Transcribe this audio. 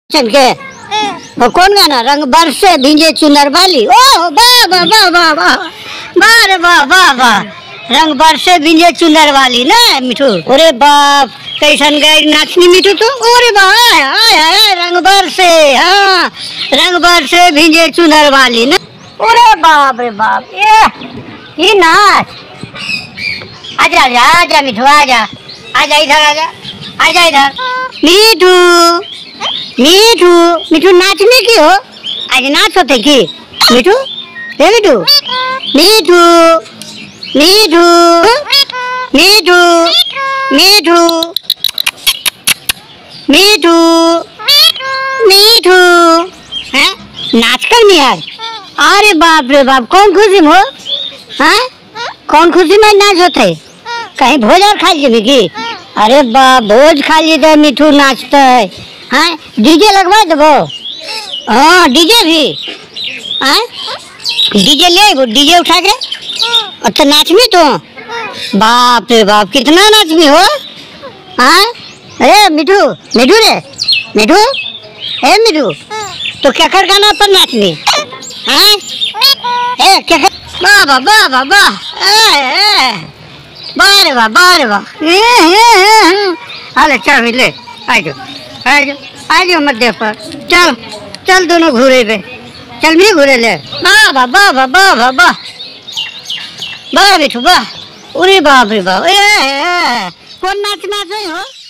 चल के वो कौन गाना रंग बरसे भींजे चुनर वाली ओ वाह वाह वाह वाह वाह वाह रे वाह वाह वाह रंग बरसे भींजे चुनर वाली ना मिठू अरे बाप कैसन गई नाचनी मिठू तू अरे वाह आय आय आय रंग बरसे हाँ रंग बरसे भींजे चुनर वाली ना अरे बाप रे बाप ये ये नाच आजा आजा आजा मिठू आजा आजा इधर आजा आजा इधर मिठू मिठू मिठू नाचने की हो आज नाच होते की मिठू हे मिठू मिठू मिठू मिठू मिठू मिठू मिठू हैं नाच कर नहीं आज अरे बाप रे बाप कौन खुशी में हो हैं कौन खुशी में नाच होते कहीं भोज और खा लीजिए की अरे बाप भोज खा लीजिए मिठू नाचता है हाँ डीजे लगवा देबो हाँ डीजे भी हाँ डीजे ले आइबो डीजे उठा के और तो नाचमी तो बाप रे बाप कितना नाचमी हो हाँ अरे मिठू मिठू रे मिठू ए मिठू तो क्या कर गाना पर नाचनी हाँ ए क्या कर बाबा बाबा वाह ए ए वाह रे वाह वाह रे वाह ए, ए, ए, ए। अरे चल ले आ जाओ आ जाओ आ जाओ मध्य पर चल चल दोनों घूरे पे चल भी घूरे ले वाह वाह वाह वाह वाह वाह वाह वाह बेटू वाह अरे बाप रे बाप ए, ए, ए, कौन नाच नाच रही हो